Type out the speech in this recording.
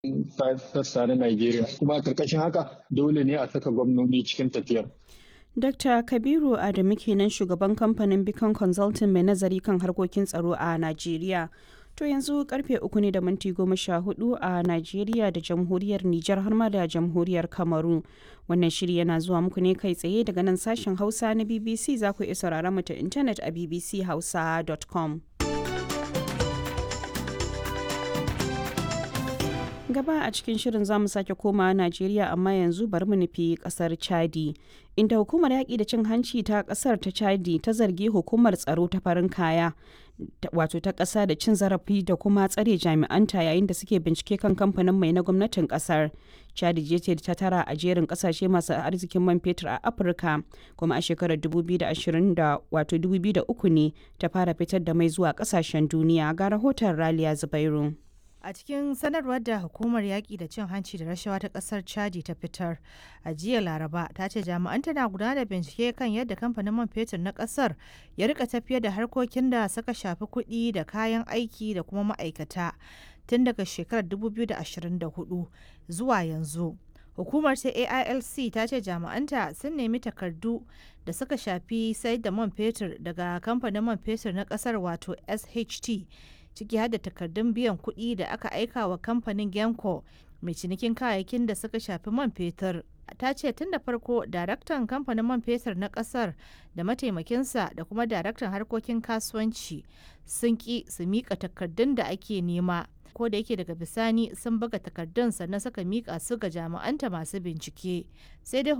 sassa na Najeriya. Kuma a ƙarƙashin haka dole ne a saka gwamnoni cikin tafiyar. Dr. Kabiru Adamu kenan shugaban kamfanin Beacon Consulting mai nazari kan harkokin tsaro a Najeriya. To yanzu karfe uku ne da minti goma sha hudu a Najeriya da jamhuriyar Nijar har ma da jamhuriyar Kamaru. Wannan shiri yana zuwa muku ne kai tsaye daga nan sashen Hausa na BBC za ku iya sauraron mu ta intanet a bbchausa.com. gaba a cikin shirin zamu sake koma Najeriya amma yanzu bari mu nufi kasar Chadi inda hukumar yaƙi da cin hanci ta kasar ta Chadi ta zargi hukumar tsaro ta farin kaya wato ta ƙasa da cin zarafi da kuma tsare jami'anta yayin da suke bincike kan kamfanin mai na gwamnatin ƙasar. Chadi je ce ta tara a jerin ƙasashe masu arzikin man fetur a Afirka kuma a shekarar 2020 da wato 2003 ne ta fara fitar da mai zuwa ƙasashen duniya ga rahoton Raliya Zubairu. A cikin sanarwar da hukumar yaƙi da cin hanci da rashawa ta ƙasar Chadi ta fitar a jiya Laraba ta ce jami'an tana gudanar da bincike kan yadda kamfanin man fetur na ƙasar ya rika tafiyar da harkokin da suka shafi kuɗi da kayan aiki da kuma ma'aikata tun daga shekarar 2024 zuwa yanzu. Hukumar ta AILC ta ce jami'anta sun nemi takardu da suka shafi sayar da man fetur daga kamfanin man fetur na ƙasar wato SHT. ciki har da takardun biyan kuɗi da aka aika wa kamfanin genco mai cinikin kayayyakin da suka shafi man fetur ta ce tun da farko daraktan kamfanin man fetur na kasar da mataimakinsa da kuma daraktan harkokin kasuwanci sun ki su mika takardun da ake nema ko da yake daga bisani sun buga takardun sannan suka mika su ga jami'anta masu bincike sai dai